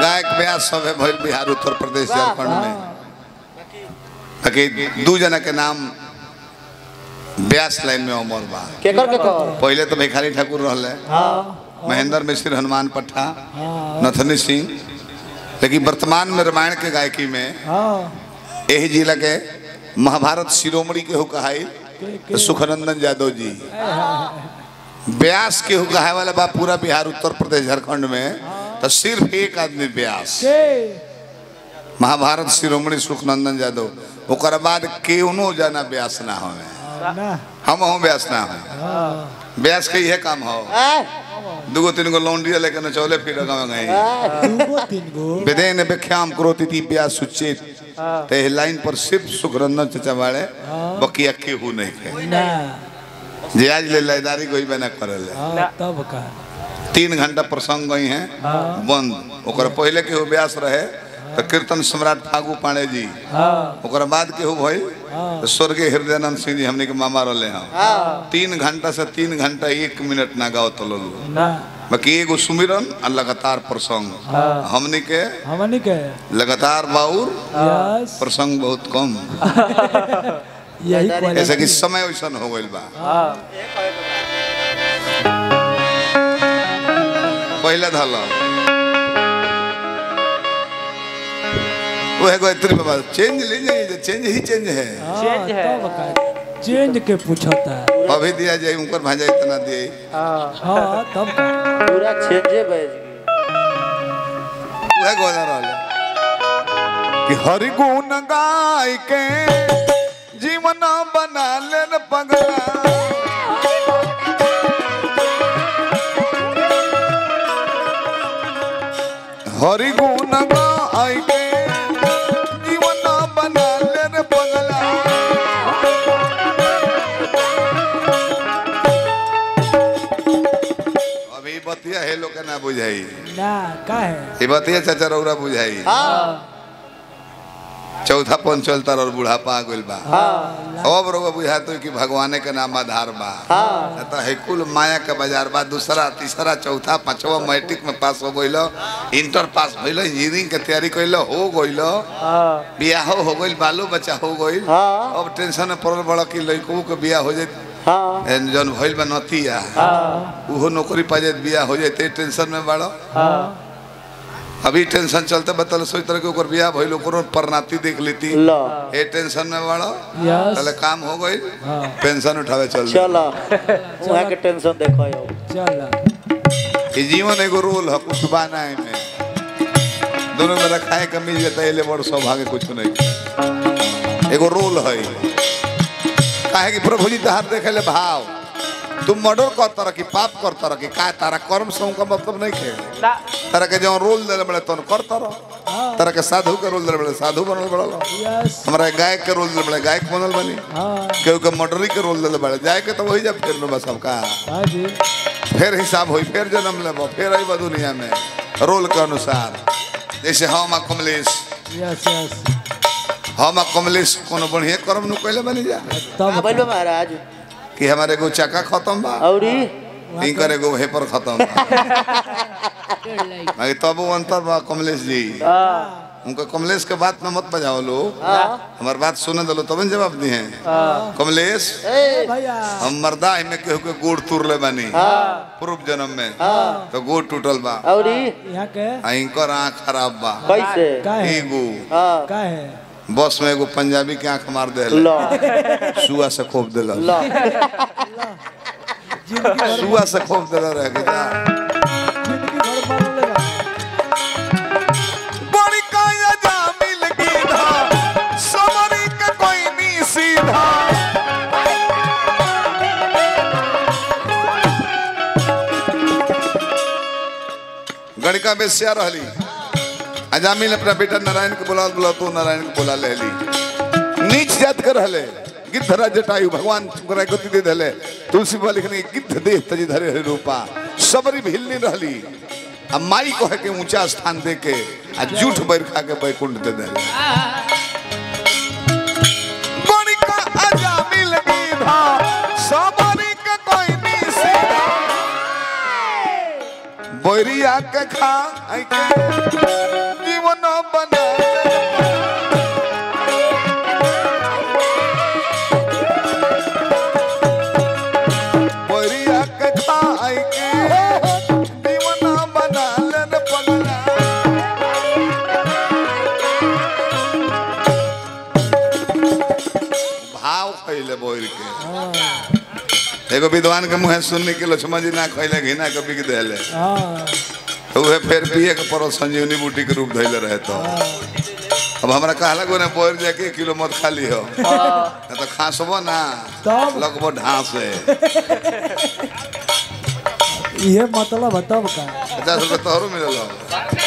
गायक ब्यास सब है भइल बिहार उत्तर प्रदेश झारखंड में बाकी दू जना के नाम ब्यास लाइन में अमर बा केकर केकर पहले तो भिखारी ठाकुर रहले महेंद्र मिश्र हनुमान पट्टा नथनी सिंह लेकिन वर्तमान में रामायण के गायकी में यही जिला के महाभारत शिरोमणि के हो कहाई तो सुखनंदन यादव जी ब्यास के हो कहाए वाला बा पूरा बिहार उत्तर प्रदेश झारखंड में तो सिर्फ एक आदमी ब्यास महाभारत शिरोमणि सुखनंदन यादव ओकर बाद केवनो जाना ब्यास ना हो हम हूँ ब्यास ना हो ब्यास के यह काम हो दूगो तीन गो लौंडिया लेके नचौले फिर गाँव गई विदेन व्याख्याम करोति ती ब्यास सुचेत ते लाइन पर सिर्फ सुखरंदन चचा वाले बकिया केहू नहीं थे जे आज ले लयदारी कोई बना करल तब का तीन घंटा प्रसंग गई हैं बंद ओकर पहले केहू ब्यास रहे तो कीर्तन सम्राट फागू पांडे जी ओकर बाद केहू भई तो स्वर्गीय हृदयानंद सिंह जी हमने के मामा रहले हैं तीन घंटा से तीन घंटा एक मिनट ना गाओ तो लोग ना बाकी एगो सुमिरन और लगातार प्रसंग हमने के हमनी के लगातार बाउर यस प्रसंग बहुत कम यही ऐसा क्वालिटी कि समय वैसन हो गइल बा पहले धल वो है गायत्री बाबा चेंज ले जाइए चेंज ही चेंज है चेंज है। तब का चेंज के पूछता है अभी दिया जाए ऊपर भाजा इतना दिए हाँ तब का पूरा चेंजे बैज वह गोदा रहले कि हरि गुण गाय के जीवन बना लेन पगला हरि गुण गाय के जीवन बना लेन पगला अभी बतिया है लोग के ना बुझाई ना का है ये बतिया चाचा रौरा बुझाई चौथा पन चलता और बुढ़ापा आ गइल बा अब रउआ बुझाते कि भगवाने के नाम आधार बा तो है कुल माया के बाजार बा दूसरा तीसरा चौथा पांचवा मैट्रिक में पास हो गइल इंटर पास भइल इंजीनियरिंग के तैयारी कइल हो गइल बियाह हो गइल बालो बच्चा हो गइल हाँ। अब टेंशन में पड़ल बड़ा कि लड़कों के बियाह हो जाए हाँ जौन भइल बा नतिया उहो नौकरी पा जाए बियाह हो जाए टेंशन में बाड़ो अभी टेंशन चलते बतल सोच तरह के ओकर बियाह भइल ओकरो परनाती देख लेती लो ए टेंशन में बाड़ो यस चले काम हो गई हाँ पेंशन उठावे चल चलो वहाँ के टेंशन देखो यो चल ई जीवन एगो रोल है कुछ बाना है में दोनों में रखाए के मिल जाता है बड़ सौभाग्य कुछ नहीं एगो रोल है काहे कि प्रभु जी तहार देखे ले भाव तुम मर्डर कर तरह की पाप कर तरह की का तारा कर्म से उनका मतलब नहीं खे तारा के जो रोल दे बड़े तो कर तरह तारा के साधु के रोल दे बड़े साधु बनल बड़ल यस हमारा गायक के रोल दे बड़े गायक बनल बनी हाँ केहू के मर्डरी के रोल दे बड़े जाए के तो वही जब फिर बस सबका हाँ जी फिर हिसाब हुई फिर जन्म लेबो फिर अब दुनिया में रोल के अनुसार जैसे हम आ कमलेश यस यस हम आ कमलेश कोनो बढ़िया कर्म नु कैले बनी जा तब बोल महाराज कि हमारे एगो चक्का खत्म बा औरी इनकर एगो हेपर खत्म बा बाकी तब वो अंतर बा कमलेश जी उनका कमलेश के बात में मत बजाओ लो हमार बात सुने दलो तब न जवाब दी हैं कमलेश भैया हम मर्दा में केहू के गोड़ तुर ले बानी पूर्व जन्म में तो गोड़ टूटल बा औरी यहाँ के आ इनकर आँख खराब बा कैसे का है एगो हाँ का है बस में एगो पंजाबी के आंख मार दे लो सुआ से खोप दिल लो जिंदगी भर सुआ से खोप दिल रह के जा जिंदगी भर मार लेगा बड़ी काया जा मिल गीधा समरी के कोई नहीं सीधा गणिका बेस्या रहली अजामिल अपना बेटा नारायण के बुला बुला तो नारायण के बुला लेली नीच जात कर रहले गिद्धरा जटायु भगवान शुक्र गति दे देले तुलसी बाबा लिखने गिद्ध देह तजी धरे हरे रूपा सबरी भिलनी रहली आ माई कहे के ऊंचा स्थान दे के आ जूठ बैर खा के बैकुंठ दे देले गणिका अजामिल गीधा सबरी के कोई नहीं सीधा बैरिया के खा आई के बोर के हाँ एगो विद्वान के मुँह सुनने के लक्ष्मण जी ना खैले घिना के बिक देले हाँ तो उहे फिर पिए के पड़ो संजीवनी बूटी के रूप धैले रहे तो अब हमरा कहला को ने बोर जाके एक किलो मत खाली हो ना तो खासबो ना तब लगबो ढांसे ये मतलब है तब का पचास रुपये तोहरो मिलल हो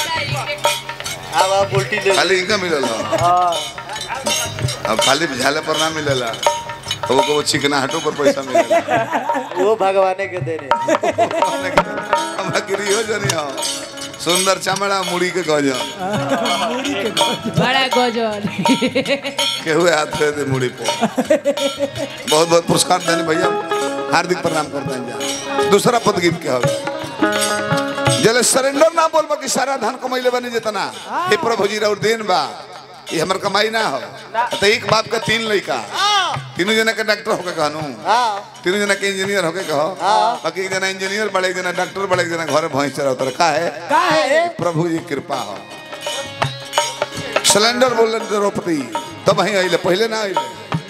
अब आप उल्टी ले खाली इनका मिलल हो हाँ अब खाली झाले पर ना मिलेला तो वो को चिकना हटो पर पैसा मिलेला वो भगवाने के देने हमरा गिरियो जनी हो सुंदर चमड़ा मुड़ी के गजन मुड़ी के गजब। बड़ा गजल केहू हाथ फेर दे मुड़ी पर बहुत बहुत पुरस्कार देने भैया हार्दिक प्रणाम करते हैं जा दूसरा पद गीत के हो जले सरेंडर ना बोलबा कि सारा धन कमैले बनी जितना हे प्रभु जी और देन बा ये हमर कमाई ना हो तो एक बाप का तीन लड़का तीनों जना के डॉक्टर होके कहनू हाँ तीनों जना के इंजीनियर होके कहो बाकी एक जना इंजीनियर बड़े एक जना डॉक्टर बड़े एक जना घर भैंस चरावतर का है का है प्रभु जी कृपा हो सिलेंडर बोल द्रौपदी तब वहीं अइले पहले ना अइले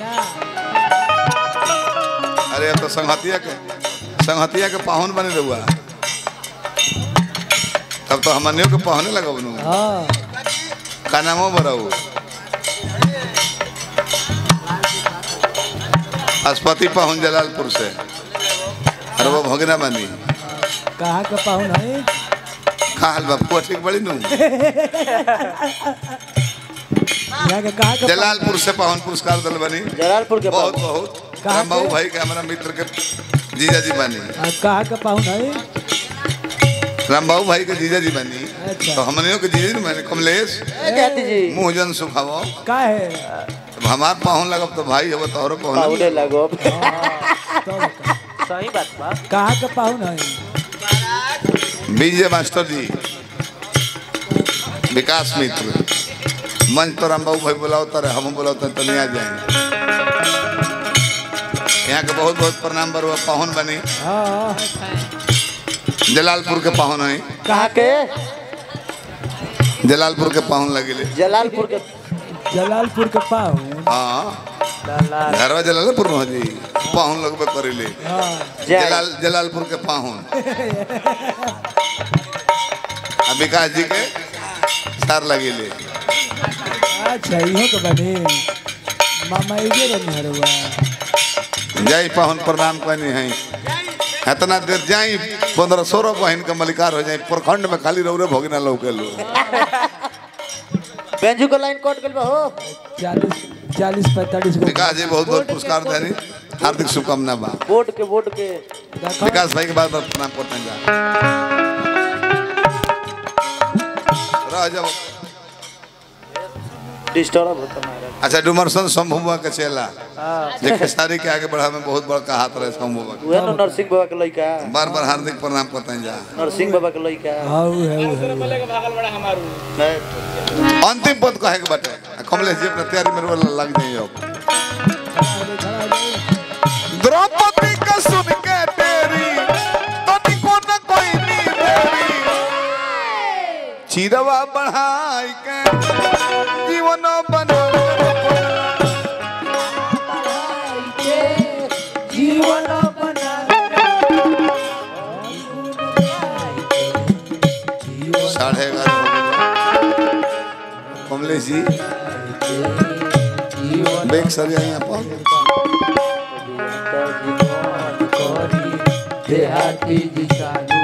अरे अब तो संहतिया के संहतिया के पाहुन बने रहुआ तब तो हमनियों के पाहुने लगा बनू हाँ का नामो बराऊ अस्पति पाहुन जलालपुर से अरे वो भगना बनी कहाँ का पाहुन है का हाल बापू ठीक बड़ी नू यहाँ के कहाँ का जलालपुर से पाहुन पुरस्कार दल बनी जलालपुर के बहुत पास बहुत कहाँ रामबाबू के? भाई के हमारा मित्र के जीजा जी बनी आ, कहाँ का पाहुन है रामबाबू भाई के जीजा जी बनी अच्छा। तो हमनियों के जीजा जी बनी कमलेश ए, जाती जी मुंह जन सुखावो का है अब हमार पाहुन लगब तो भाई हो तोहरो पाहुन पाहुने लगो तब का सही बात बा कहाँ का पाहुन है विजय मास्टर जी विकास मित्र मंच पर रामबाबू भाई बुलाओ तारे हम बुलाओ तारे तो नहीं आ जाएंगे यहाँ के बहुत बहुत प्रणाम बरुआ पाहुन बनी हाँ जलालपुर के पाहुन है कहाँ के जलालपुर के पाहुन लगिले जलालपुर के जलालपुर के पाहुन हाँ घरवा जलालपुर में हो जी पाहुन लगबे करिले हाँ जय जलाल जलालपुर के पाहुन आ विकास जी के सार लगिले अच्छा इहो के बने मामा इजे रहने हरवा जय पाहुन प्रणाम कहनी है इतना देर जाई पंद्रह सोलह बहन के मलिकार हो जाए प्रखंड में खाली रौरे भोगना लौके लो बेंजू को लाइन कट गइल बा हो चालीस चालीस पैंतालीस गो विकास जी बहुत बहुत पुरस्कार देनी हार्दिक शुभकामना बा वोट के वोट के देखो विकास भाई के बाद बार प्रणाम करते हैं जा रह जाओ डिस्टर्ब होता महाराज अच्छा डुमरसन शंभुआ के चेला जे खेसारी के आगे बढ़ा में बहुत बड़का हाथ रहे शंभुआ के उहे नो नरसिंह बाबा के लइका बार बार हार्दिक प्रणाम करते हैं जा नरसिंह बाबा के लइका हाँ उ है उ है है। अंतिम पद कहे के बाटे आ कमलेश जी अपना तैयारी में रोल लग जाइए अब द्रौपदी का सुन के तेरी तनिको न कोई नी देरी चिरवा बढ़ाई के जीवन बना जीवन बना साढ़े ग्यारह हो गए। कमलेश जी बैग सर यहाँ पर देहाती जी चालू